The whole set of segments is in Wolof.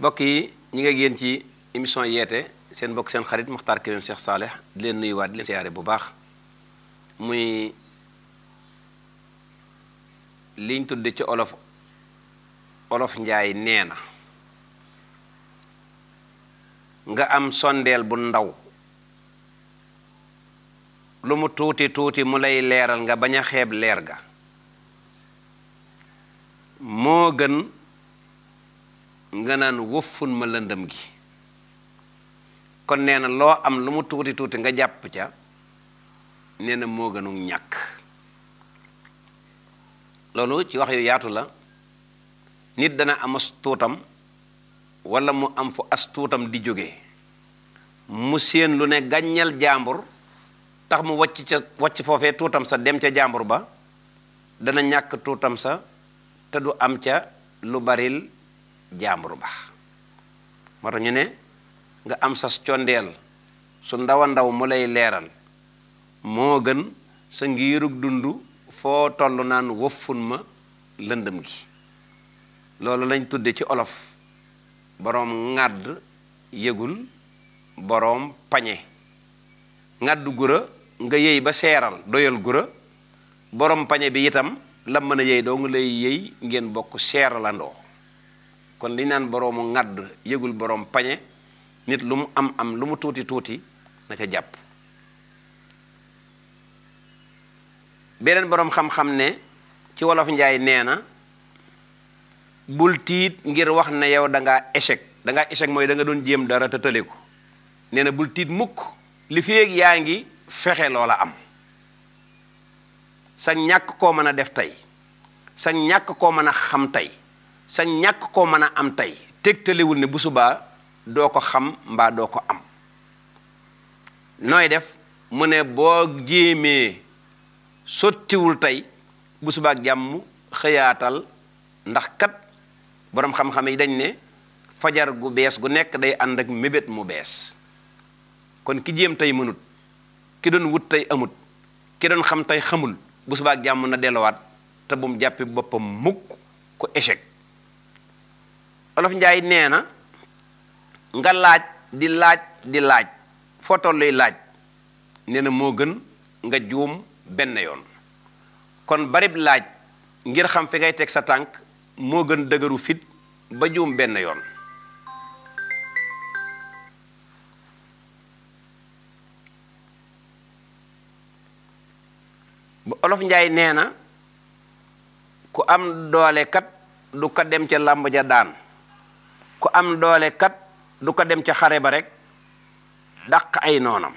mbokk yi ñi nga génn ci émission yeete seen mbokk seen xarit Muxtaar Kébé Cheikh Saleh di leen nuyuwaat di leen siyaare bu baax muy liñ tudde ci olof olof njaay nee na nga am sondeel bu ndaw lu mu tuuti tuuti mu lay leeral nga bañ a xeeb leer ga moo gën nga naan wëffun ma lëndëm gi kon nee na loo am lu mu tuuti tuuti nga jàpp ca nee na moo gënu ñàkk loolu ci wax yu yaatu la nit dana am as tuutam wala mu am fu as tuutam di jóge mu séen lu ne gàññal jàmbur tax mu wàcc ca wàcc foofee tuutam sa dem ca jàmbur ba dana ñàkk tuutam sa te du am ca lu baril jàmbur ba moo tax ñu ne nga am sas condeel su ndaw a ndaw mu lay leeral moo gën sa ngiirug dund foo toll naan wëffun ma lëndëm gi loolu lañ tudde ci olof boroom ŋàdd yëgul boroom pañe ŋàdd gura nga yëy ba seeral doyal gura boroom pañe bi itam la mën a yëy doo nga lay yëy ngeen bokk seeralandoo kon li naan boroomu ŋàdd yëgul boroom pañe nit lu mu am am lu mu tuuti tuuti na ca jàpp beneen boroom xam-xam ne ci wolof njaay nee na bul tiit ngir wax ne yow da ngaa échec da ngaa échec mooy da nga doon jéem dara te tële ko nee na bul tiit mukk li fi yaa ngi fexe loola am sa ñàkk koo mën a def tey sa ñàkk koo mën a xam tey sa ñàkk koo mën a am tey tegtalewul ne bu subaa doo ko xam mbaa doo ko am nooy def mu ne boo jéemee sottiwul tey bu subaa ak jàmm xëyaatal ndax kat boroom xam-xam yi dañ ne fajar gu bees gu nekk day ànd ak mébét mu bees kon ki jéem tey mënut ki doon wut tey amut ki doon xam tey xamul bu subaa ak jàmm na delluwaat te bu mu jàppi boppam mukk ku échec olof njaay nee na nga laaj di laaj di laaj foo tolluy laaj nee na moo gën nga juum benn yoon kon barib laaj ngir xam fi ngay teg sa tànk moo gën dëgëru fit ba juum benn yoon bu olof njaay nee na ku am doole kat du ko dem ca làmb ja daan ku am doole kat du ko dem ca xare ba rek dàq ay noonam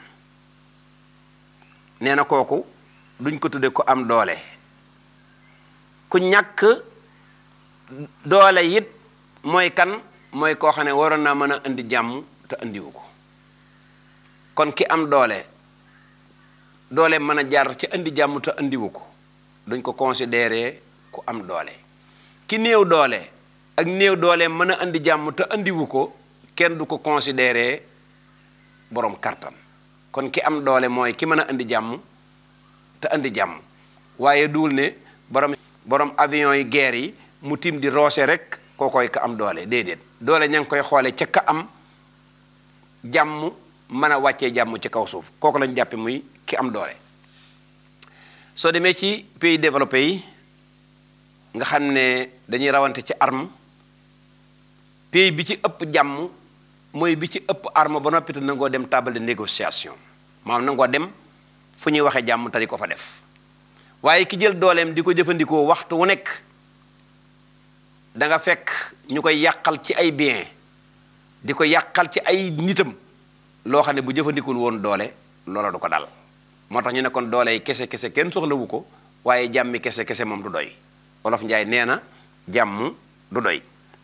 nee na kooku duñ ko tudde ku am doole ku ñàkk doole it mooy kan mooy koo xam ne waroon naa mën a indi jàmm te indiwu ko kon ki am doole doole mën a jaar ci indi jàmm te indiwu ko duñ ko considéré ku am doole ki néew doole ak néew doole mën a indi jàmm te indiwu ko kenn du ko considéré borom kartan kon ki am doole mooy ki mën a indi jàmm te indi jàmm waaye duul ne borom borom avion yi guerre yi mu tim di roose rek koo koy ka am doole déedéet doole ña ngi koy xoole ca ka am jàmm mën a wàccee jàmm ci kaw suuf kooku lañ jàppe muy ki am doole soo demee ci pays développé yi nga xam ne dañuy rawante ci arme pays bi ci ëpp jàmm mooy bi ci ëpp arme ba noppi te nangoo dem table de négociation maanaam nangoo dem fu ñuy waxee jàmm te di ko fa def waaye ki jël dooleem di ko jëfandikoo waxtu wu nekk da nga fekk ñu koy yàqal ci ay bien di ko yàqal ci ay nitam loo xam ne bu jëfandikul woon doole loola du ko dal moo tax ñu ne kon doole yi kese kese kenn soxlawu ko waaye jàmmi kese kese moom du doy wolof njaay nee na jàmm du doy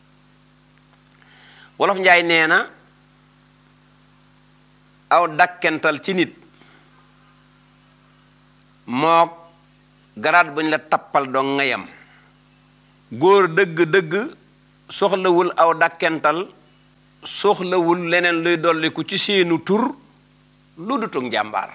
wolof njaay nee na aw dakkental ci nit mook garaat bu ñu la tappal doo ngayam góor dëgg-dëgg soxlawul aw dakkental soxlawul leneen luy dolliku ci seenu tur lu dutug njàmbaar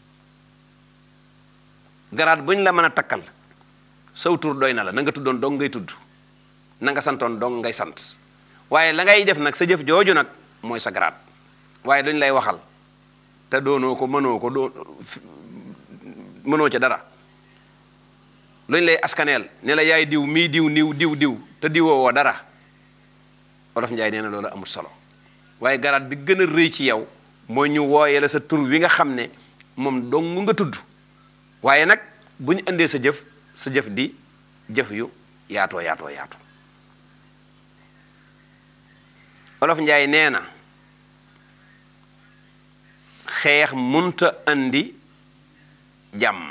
garaat bu ñu la mën a takkal saw tur doy na la na nga tuddoon dong ngay tudd na nga santoon dong ngay sant waaye la ngay def nag sa jëf jooju nag mooy sa garaat waaye dañ lay waxal te doonoo ko mënoo ko doo mënoo ca dara luñ lay askaneel ne la yaay diw mii diw niw diw diw te diwoo woo dara olof njaay nee na loolu amul solo waaye garaat bi gën a rëy ci yow mooy ñu wooyee la sa tur wi nga xam ne moom dong nga tudd waaye nag bu ñu indee sa jëf sa jëf di jëf yu yaatoo yaatoo yaatu olof njaay nee na xeex munta andi jàmm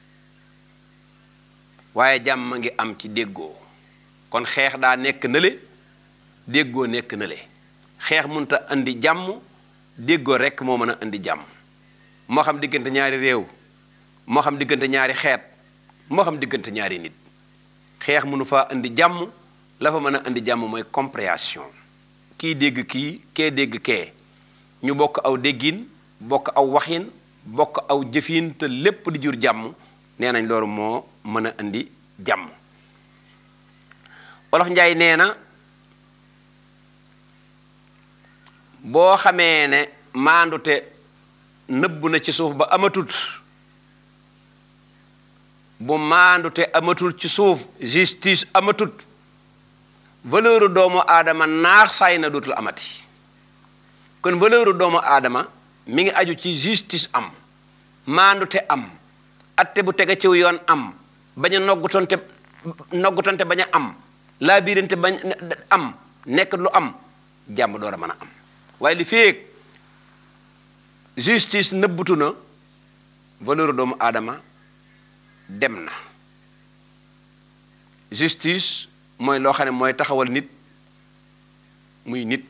waaye jàmm ngi am ci déggoo kon xeex daa nekk nële déggoo nekk nële xeex munta andi jàmm déggoo rekk moo mën a indi jàmm moo xam diggante ñaari réew moo xam diggante ñaari xeet moo xam diggante ñaari nit xeex mënu faa indi jàmm la fa mën a indi jàmm mooy compréhension kii dégg kii kee dégg kee ñu bokk aw déggin bokk aw waxin bokk aw jëfin te lépp di jur jàmm nee nañ loolu moo mën a indi jàmm olof njaay nee na boo xamee ne maandute nëbb na ci suuf ba amatut bu maandute amatul ci suuf justice amatut valeur doomu aadama naax saay na dootul amati kon valeur doomu aadama mi ngi aju ci justice am maandute am atte bu tege ciw yoon am bañ a noggutonte noggutonte bañ a am laa biirante bañ am nekk lu am jàmm door a mën a am waaye li feeg justice nëbbutu na valeur doomu aadama dem na justice mooy loo xam ne mooy taxawal nit muy nit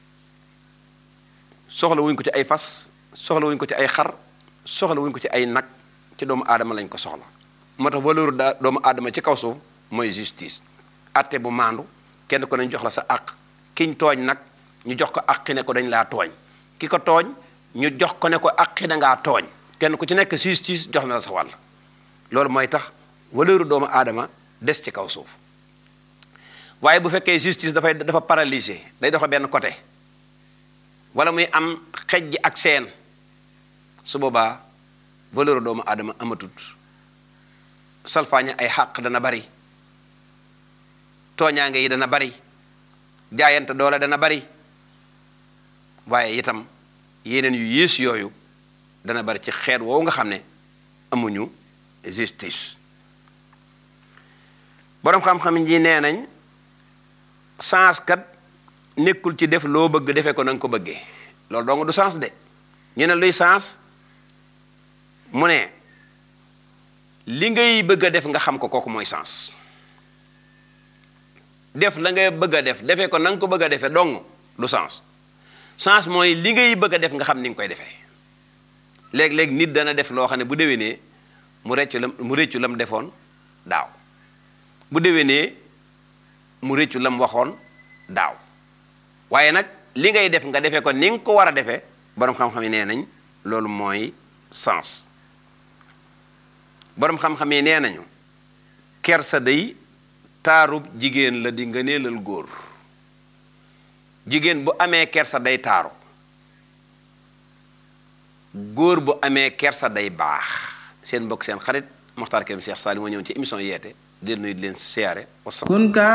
soxla wuñ ko ci ay fas soxla wuñ ko ci ay xar soxla wuñ ko ci ay nag ci doomu aadama lañ ko soxla moo tax valeur daa doomu aadama ci kaw suuf mooy justice atte bu maandu kenn ko nañ jox la sa àq kiñ tooñ nag ñu jox ko àqi ne ko dañ laa tooñ ki ko tooñ ñu jox ko ne ko àqi da ngaa tooñ kenn ku ci nekk justice jox na la sa wàll loolu mooy tax valeur doomu aadama des ci kaw suuf waaye bu fekkee justice dafay dafa paralysé day doxe benn côté wala muy am xejj ak seen su boobaa valeur doomu aadama amatut salfaaña ay xàq dana bari tooñaange yi dana bari jaayante doole dana bari waaye itam yeneen yu yées yooyu dana bari ci xeet woowu nga xam ne amuñu justice boroom xam-xam ji nee nañ sens kat nekkul ci def loo bëgg defee ko na nga ko bëggee loolu dong du sens de ñu ne luy sens mu ne li ngay bëgg a def nga xam ko kooku mooy sens def la ngay bëgg a def defee ko na nga ko bëgg a defee dong du sens sens mooy li ngay bëgg a def nga xam ni nga koy defee léeg-léeg nit dana def loo xam ne bu déwénee mu reccu lam mu réccu lam defoon daaw bu déwénee mu réccu lam waxoon daaw waaye nag li ngay def nga defee ko ni nga ko war a defee boroom xam-xam yi nee nañ loolu mooy sens boroom xam-xam yi nee nañu kersa day taarub jigéen la di ngëneelal góor jigéen bu amee kersa day taaru góor bu amee kersa day baax seen mbokk seen xarit Moxtaar Kébé Cheikh Saliou moo ñëw ci émission yeete di leen nuyu di leen siyaare